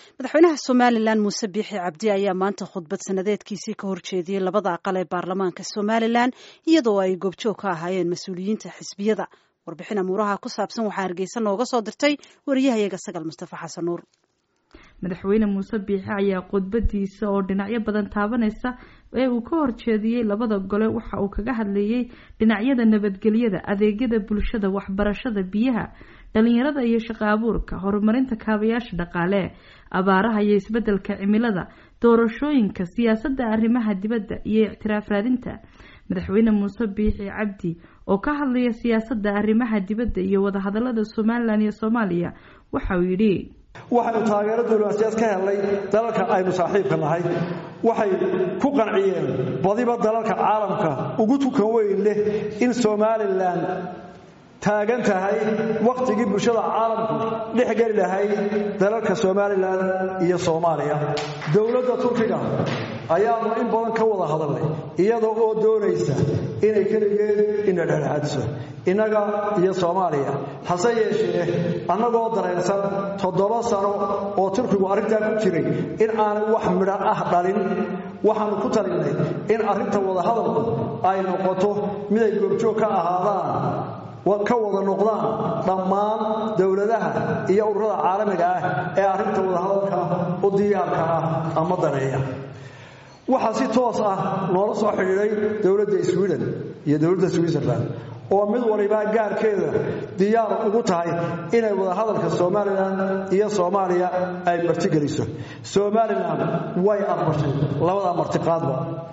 madaxweynaha somalilan muuse biixi cabdi ayaa maanta khudbad sanadeedkiisii ka horjeediyey labada aqal ee baarlamaanka somalilan iyadoo ay goobjoog ka ahaayeen mas-uuliyiinta xisbiyada warbixin amuuraha ku saabsan waxaa hargeysa nooga soo dirtay wariyahayaga sagal mustafa xasan nuur madaxweyne muuse biixi ayaa khudbadiisa oo dhinacyo badan taabanaysa ee uu ka horjeediyey labada gole waxa uu kaga hadleeyey dhinacyada nabadgelyada adeegyada bulshada waxbarashada biyaha dhalinyarada iyo shaqo abuurka horumarinta kaabayaasha dhaqaale abaaraha iyo isbedelka cimilada doorashooyinka siyaasadda arrimaha dibadda iyo ictiraaf raadinta madaxweyne muuse biixi cabdi oo ka hadlaya siyaasadda arrimaha dibadda iyo wadahadalada somalilan iyo soomaaliya waxa uu yidhi waxaynu taageero diblomaasiyaad ka helnay dalalka aynu saaxiibka nahay waxay ku qanciyeen badiba dalalka caalamka ugu tukan weyn leh in somalilan taagan tahay wakhtigii bulshada caalamku dhex geli lahayd dalalka somalilan iyo soomaaliya dowladda turkiga ayaanu in badan ka wada hadalnay iyadoo oo doonaysa inay keligeed ina dhexdhexaadiso innaga iyo soomaaliya hase yeeshee annagoo dareensan toddoba sano oo turkigu arrintaa ku jiray in aanay wax midho ah dhalin waxaannu ku talinnay in arrinta wadahadalku ay noqoto miday goobjoog ka ahaadaan ka wada noqdaan dhammaan dowladaha iyo ururada caalamiga ah ee arrinta wadahadalka u diyaarka ah ama daneeya waxaa si toos ah noola soo xidhiidhay dowladda sweden iyo dowladda switzerland oo mid walibaa gaarkeeda diyaar ugu tahay inay wadahadalka somalilan iyo soomaaliya ay martigeliso somalilan way aqbashay labada martiqaadba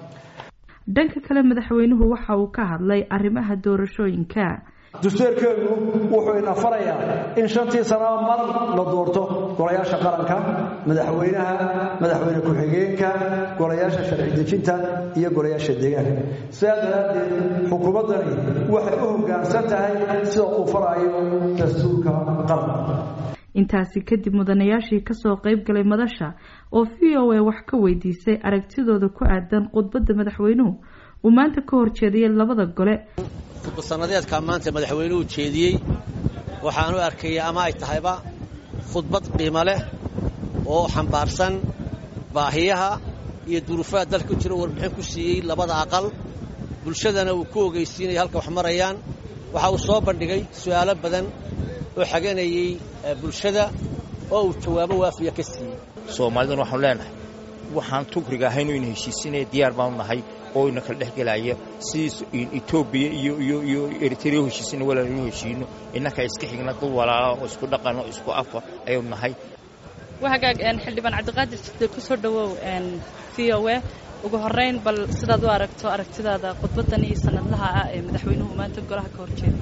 dhanka kale madaxweynuhu waxa uu ka hadlay arrimaha doorashooyinka dastuurkeenu wuxuu ina farayaa in shantii sanaba mar la doorto golayaasha qaranka madaxweynaha madaxweyne ku-xigeenka golayaasha sharci dejinta iyo golayaasha deegaanka sidaa daraaddeed xukuumaddani waxay u hoggaansan tahay sida uu faraayo dastuurka qaranka intaasi kadib mudanayaashii kasoo qayb galay madasha oo v o a wax ka weydiisay aragtidooda ku aadan khudbadda madaxweynuhu uu maanta ka horjeediyay labada gole khudbasanadeedkaa maanta madaxweynuhu jeediyey waxaan u arkaya ama ay tahayba khudbad qiimo leh oo xambaarsan baahiyaha iyo duruufaha dalka ku jira warbixin ku siiyey labada aqal bulshadana uu ku ogeysiinaya halka wax marayaan waxa uu soo bandhigay su'aalo badan oo xaganayey bulshada oo uu jawaabo waafiya ka siiyey soomaaliduna waxaanu leenahay waxaan tukriga ahayn inu heshiisinaya diyaar baanu nahay oo ina kala dhex gelaya sidii etoobiya iyo iyo iyo eritrea heshiisina walaal inu heshiino innaka iska xigna dad walaala oo isku dhaqan oo isku afa ayaynu nahay wahagaag xildhibaan cabdiqaadir jide ku soo dhowow v o a ugu horrayn bal sidaad u aragto aragtidaada khudbaddan iyo sanadlaha ah ee madaxweynuhu maanta golaha ka horjeeda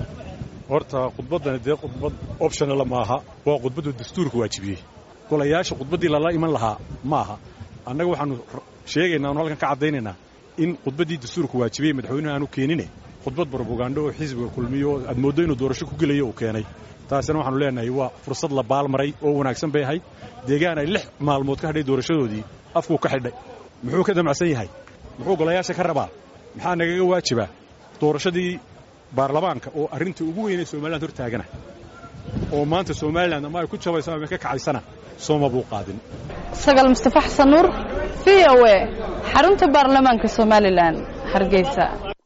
horta khudbaddani dee khudbad optionala maaha waa khudbaddu dastuurka waajibiyey golayaasha khudbaddii lala iman lahaa ma aha annaga waxaanu sheegaynaa anu halkan ka caddaynaynaa in khudbaddii dastuurka waajibiyey madaxweynuhu aanu keenine khudbad brobagando oo xisbiga kulmiyo oo aad mooddo inuu doorasho ku gelayo uu keenay taasina waxaanu leenahay waa fursad la baalmaray oo wanaagsan bay ahayd deegaan ay lix maalmood ka hadhay doorashadoodii afkuu ka xidhay muxuu ka damacsan yahay muxuu golayaasha ka rabaa maxaa nagaga waajibaa doorashadii baarlamaanka oo arrinta ugu weynay somaliland hor taagana oo maanta somalilan ama ay ku jabayso ama ka kacaysana sooma buu qaadin sagal mustafa xasan nuur v o a xarunta baarlamaanka somalilan hargeysa